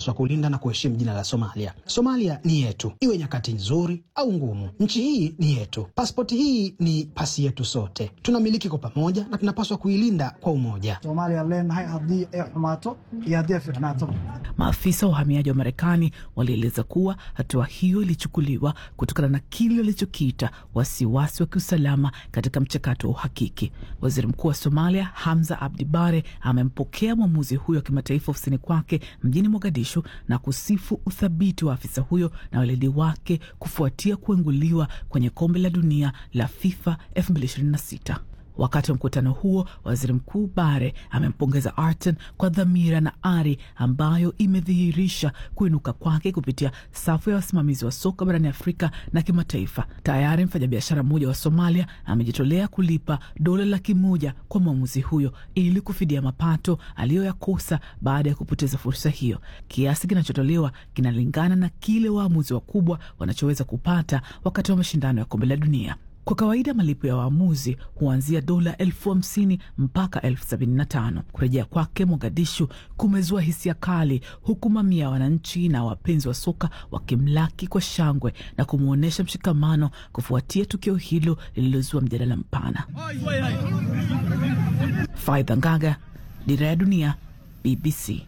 tunapaswa kulinda na kuheshimu jina la Somalia. Somalia ni yetu, iwe nyakati nzuri au ngumu. Nchi hii ni yetu, paspoti hii ni pasi yetu sote, tunamiliki kwa pamoja na tunapaswa kuilinda kwa umoja. Somalia leenahay haddii ay xumaato iyo haddii ay fiicnaato. Maafisa wa uhamiaji wa Marekani walieleza kuwa hatua hiyo ilichukuliwa kutokana na kile walichokiita wasiwasi wa kiusalama katika mchakato wa uhakiki. Waziri Mkuu wa Somalia Hamza Abdi Bare amempokea mwamuzi huyo wa kimataifa ofisini kwake mjini Mogadishu na kusifu uthabiti wa afisa huyo na weledi wake kufuatia kuenguliwa kwenye kombe la dunia la FIFA 2026. Wakati wa mkutano huo, waziri mkuu Bare amempongeza Arten kwa dhamira na ari ambayo imedhihirisha kuinuka kwake kupitia safu ya wasimamizi wa soka barani Afrika na kimataifa. Tayari mfanyabiashara mmoja wa Somalia amejitolea kulipa dola laki moja kwa mwamuzi huyo ili kufidia mapato aliyoyakosa baada ya kupoteza fursa hiyo. Kiasi kinachotolewa kinalingana na kile waamuzi wakubwa wanachoweza kupata wakati wa mashindano ya kombe la dunia. Kwa kawaida malipo ya waamuzi huanzia dola elfu hamsini mpaka elfu sabini na tano. Kurejea kwake Mogadishu kumezua hisia kali, huku mamia ya wananchi na wapenzi wa soka wakimlaki kwa shangwe na kumwonyesha mshikamano kufuatia tukio hilo lililozua mjadala mpana. Faidha Ngaga, Dira ya Dunia, BBC.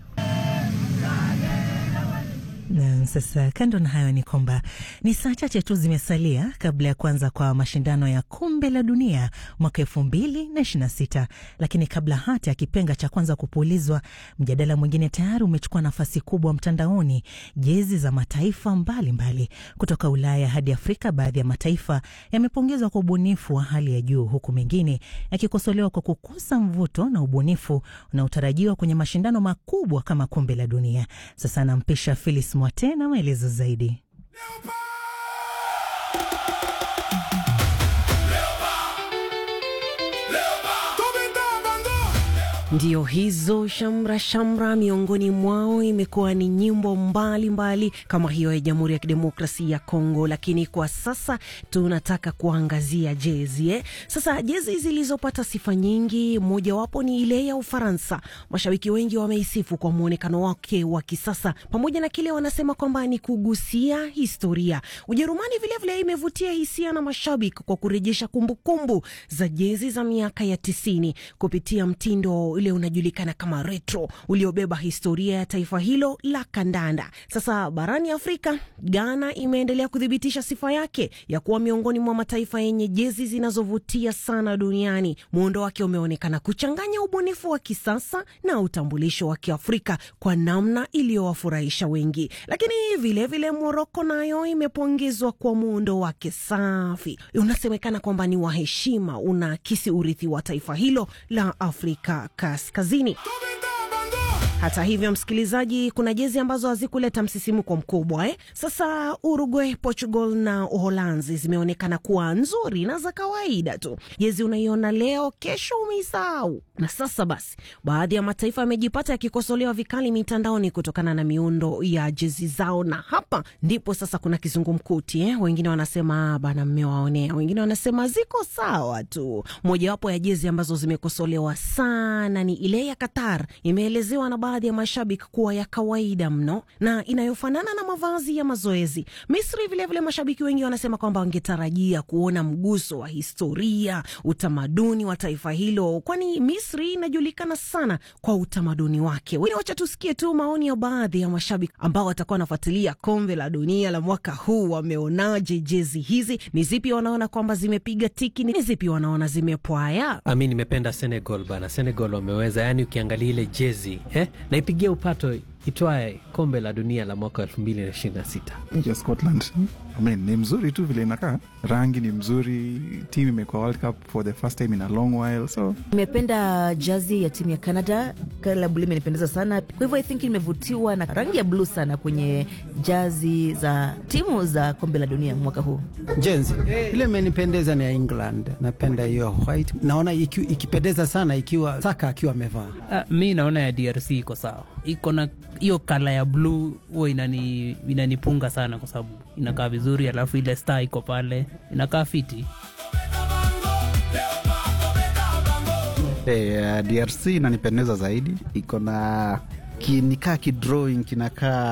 Na sasa kando na hayo ni kwamba ni saa chache tu zimesalia kabla ya kuanza kwa mashindano ya kombe la dunia mwaka elfu mbili na ishirini na sita. Lakini kabla hata ya kipenga cha kwanza kupulizwa, mjadala mwingine tayari umechukua nafasi kubwa mtandaoni. Jezi za mataifa mbalimbali mbali kutoka Ulaya hadi Afrika, baadhi ya mataifa yamepongezwa kwa ubunifu wa hali ya juu, huku mengine yakikosolewa kwa kukosa mvuto na ubunifu unaotarajiwa kwenye mashindano makubwa kama kombe la dunia. Sasa nampisha Filis Mwate na maelezo zaidi. Ndio hizo shamra shamra, miongoni mwao imekuwa ni nyimbo mbalimbali mbali, kama hiyo ya Jamhuri ya Kidemokrasia ya Kongo. Lakini kwa sasa tunataka kuangazia jezi eh. Sasa jezi zilizopata sifa nyingi, mojawapo ni ile ya Ufaransa. Mashabiki wengi wameisifu kwa mwonekano wake wa kisasa, pamoja na kile wanasema kwamba ni kugusia historia. Ujerumani vilevile imevutia hisia na mashabiki kwa kurejesha kumbukumbu za jezi za miaka ya tisini kupitia mtindo ule unajulikana kama retro uliobeba historia ya taifa hilo la kandanda. Sasa barani Afrika, Ghana imeendelea kuthibitisha sifa yake ya kuwa miongoni mwa mataifa yenye jezi zinazovutia sana duniani. Muundo wake umeonekana kuchanganya ubunifu wa kisasa na utambulisho wa Kiafrika kwa namna iliyowafurahisha wengi. Lakini vilevile Moroko nayo imepongezwa kwa muundo wake safi, unasemekana kwamba ni wa heshima, unaakisi urithi wa taifa hilo la Afrika kaskazini. Hata hivyo, msikilizaji, kuna jezi ambazo hazikuleta msisimko mkubwa eh? Sasa Uruguay, Portugal na Uholanzi zimeonekana kuwa nzuri na za kawaida tu. Jezi unaiona leo, kesho umeisahau. Na sasa basi, baadhi ya mataifa yamejipata yakikosolewa vikali mitandaoni kutokana na miundo ya jezi zao, na hapa ndipo sasa kuna kizungumkuti eh? Wengine wanasema bana, mmewaonea, wengine wanasema ziko sawa tu. Mojawapo ya jezi ambazo zimekosolewa sana ni ile ya Qatar, imeelezewa na baadhi ya mashabiki kuwa ya kawaida mno na inayofanana na mavazi ya mazoezi. Misri vilevile vile mashabiki wengi wanasema kwamba wangetarajia kuona mguso wa historia, utamaduni wa taifa hilo, kwani Misri inajulikana sana kwa utamaduni wake. Wacha tusikie tu maoni ya baadhi ya mashabiki ambao watakuwa wanafuatilia kombe la dunia la mwaka huu. Wameonaje jezi hizi? Ni zipi wanaona kwamba zimepiga tiki? Ni zipi wanaona zimepwaya? Mi nimependa Senegal bana, Senegal wameweza, yani ukiangalia ile jezi eh, naipigia upato itwae kombe la dunia la mwaka elfu mbili na ishirini na sita. Nchi ya Scotland I mean, ni mzuri tu vile inakaa, rangi ni mzuri, timu imekuwa World Cup for the first time in a long while, so nimependa jazi ya timu ya Canada. Kala bluu imenipendeza sana, kwa hivyo I think nimevutiwa na rangi ya bluu sana kwenye jazi za timu za kombe la dunia mwaka huu. Jenzi ile imenipendeza ni ya England, napenda hiyo white, naona iki, ikipendeza sana ikiwa Saka akiwa amevaa. Uh, mi naona ya DRC iko sawa, iko na hiyo kala ya bluu huwa inani, inanipunga sana kwa sababu inakaa vizuri, alafu ile star iko pale inakaa fiti. Hey, uh, DRC inanipendeza zaidi, iko na kinikaa kidrawing kinakaa